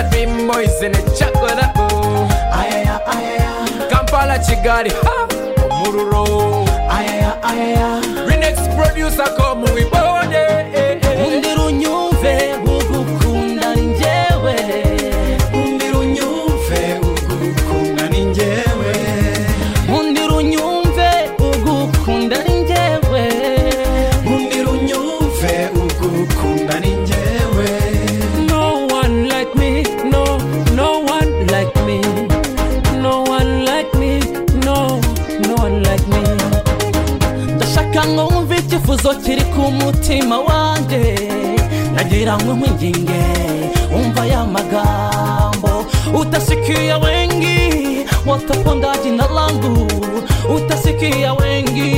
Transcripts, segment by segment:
Dream boys in a chocolate oh. ayaya ayaya Kampala Kigali ha Omuluro ayaya ayaya Renex producer ko mu bibode eh, eh. Umbira unyumve ugukunda ni njyewe Umbira unyumve ugukunda ni njyewe Umbira unyumve ugukunda ni njyewe Umbira unyumve ugukunda ni njyewe No one like me, no, no one like me. No one like me, no, no one like me. ndashaka ngo wumve icyifuzo kiri ku mutima wanjye nagira ngo nkwinginge wumva aya magambo utasikia wengi watapondaji na langu utasikia wengi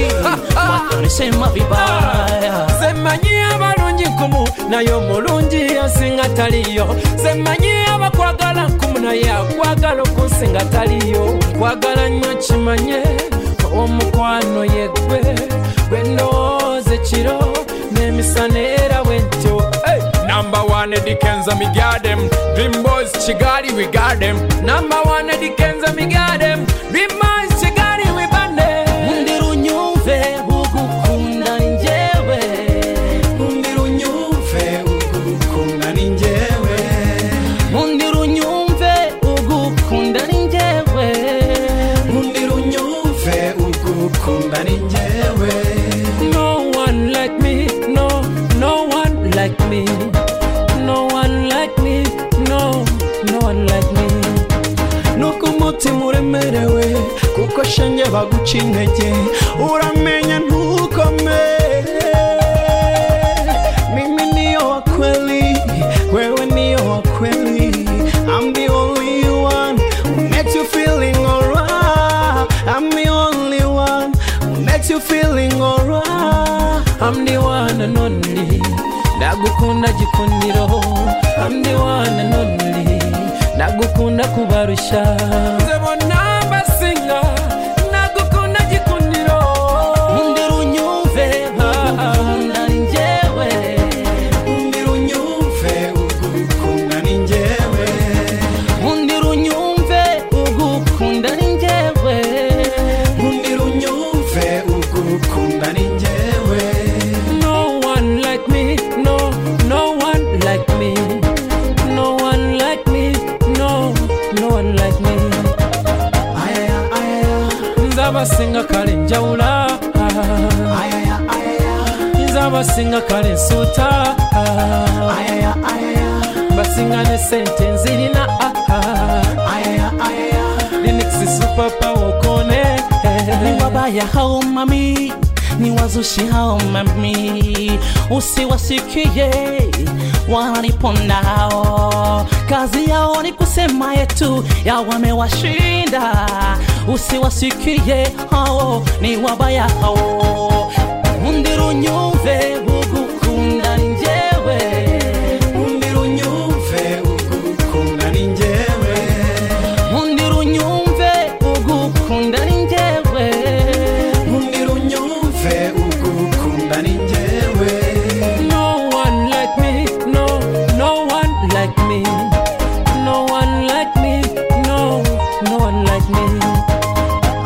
watanisema vibaya Semanyi abalungi nkumu naye omulungi asinga taliyo semanyi abakwagala nkumu naye akwagala okunsinga taliyo kwagala nnyo kimanye omukwano yeggwe gwe ndowooza ekiro n'emisana era bwentyo Hey! Number one Edikenza me got them Dream boys Chigali we got them Number one Edikenza me got them Dream boys Chigali we band them umbira unyumve ugukunda ni njyewe umbira unyumve ugukunda ni njyewe umbira unyumve ugukunda ni njyewe umbira unyumve ugukunda ni njyewe No one like me, no, no one like me. No one like me, no, no one like me. nuko umutima uremerewe kuko shenge baguca intege uramenya ntukome mimi niyo wa kweli wewe niyo wa kweli I'm the only one who makes you feeling alright I'm the only one who makes you feeling alright I'm the one and only. Ndagukunda gikundiro. I'm the one and only. Ndagukunda kubarusha. Nze bonna mbasinga nagukunda gikundiro umbira unyumve ugukunda ni njyewe umbira unyumve ugukunda ni njyewe umbira unyumve ugukunda ni njyewe umbira unyumve ugukunda ni njyewe No one like me, no, no one like me. No one like me, no, no one like me. ayaya ayaya Nzabasinga kale njawula. ayaya ayaya Nzabasinga kale nsuuta. ayaya ayaya Basinga ne sente nzirina. ayaya ayaya Linux super power kone. ni wabaya hao mami ni wazushi hao mami usiwasikie wananipondao kazi yao ni kusema yetu ya wamewashinda usiwasikie hao ni wabaya hao mundiru nyumve ugukunda ni njyewe mundiru nyumve ugukunda ni njyewe nkundira unyumve ugukunda ni njyewe Nkundira unyumve ugukunda ni njyewe No one like me, no, no one like me. No one like me, no, no one like me.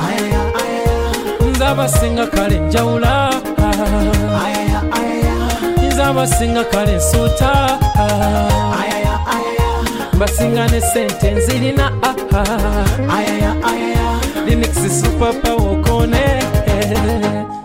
ayaya ayaya Nzabasinga kale njawula. ayaya ayaya Nzabasinga kale nsuuta. ayaya ayaya Basinga ne sente nzirina. ayaya ayaya Linux super power kone.